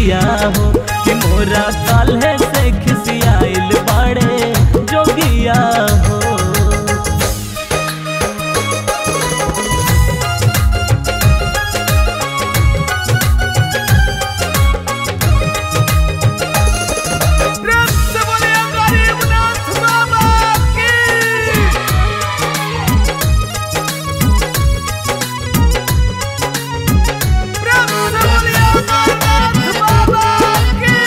जोगिया हो कि मोरा काल्हे से खिसियाइल बाड़े जोगिया हो प्रेम से बोले गरीबनाथ बाबा की प्रेम से बोले अमरनाथ बाबा की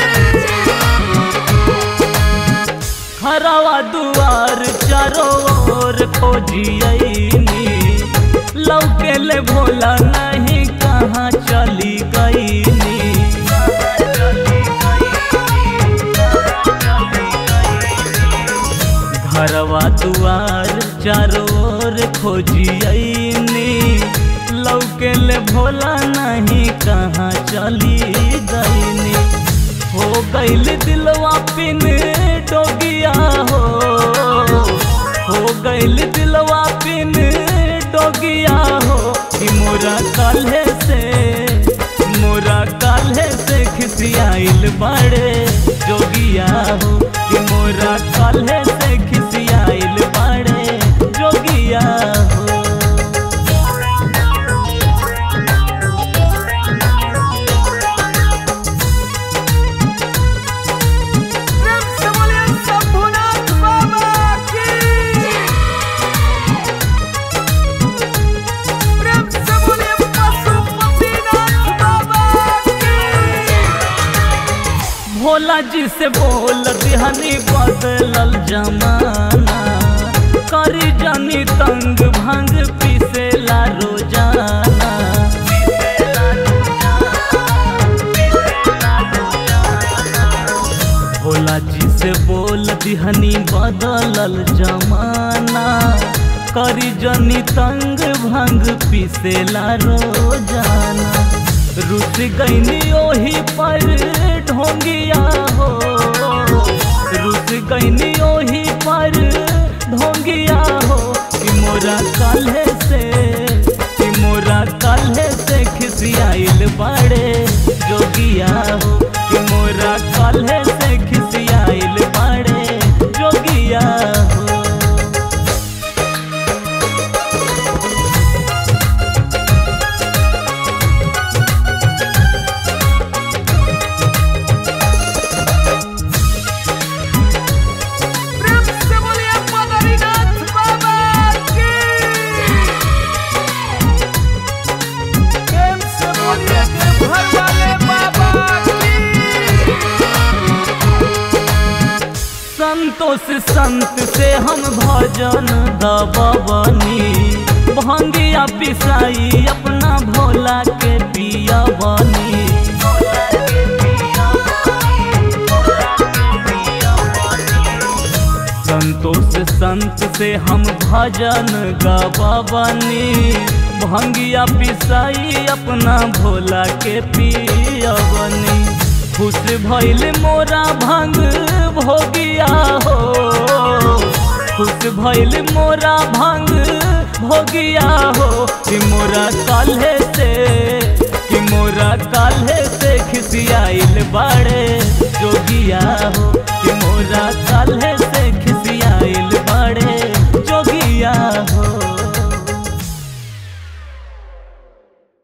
हरावा दुआर चारों ओर खोजियनी लौके ले भोला नहीं कहाँ चली गईनी घरवा दुआर चारों ओर खोजियनी लौके ले भोला नहीं कहाँ चली गईनी हो गईल दिलवा पिन डोगिया हो हो गईल दिलवा पिन डोगिया हो कि मोरा काल्हे से मोरा काल्हे से खिसियाइल बड़े जोगिया हो कि मोरा काल्हे से खिसियाइल बड़े जोगिया हो प्रेम से बोले शंभुनाथ बाबा की प्रेम से बोले पशुपतिनाथ बाबा की भोला जी से बोल दिहनी बदलल जमाना करी जानी तंग भंग पीसेला रोजाना भोला जी से बोल दिहनी बदलल जमाना करी जनी तंग भंग पीसेला रोजाना रुस गईनी ओही पर ढोंगिया हो रुस गईनी ओही पर ढोंगिया हो कि मोरा काल्हे से कि मोरा काल्हे से खिसियाइल बड़े जोगिया हो कि मोरा काल्हे से खिसियाइल बड़े जोगिया हो प्रेम से बोले बद्रीनाथ बाबा की प्रेम से बोले घर वाले बाबा की संतोष संत से हम भजन दबनी भंगिया पिसाई अपना भोला के पिया बनी संतोष संत से हम भजन गबनी भंगिया पिसाई अपना भोला के पिया बनी खुश भइल मोरा भंग भोगिया हो खुश भइल मोरा भंग भोगिया हो कि मोरा काल्हे से कि मोरा काल्हे से खिसियाइल बाड़े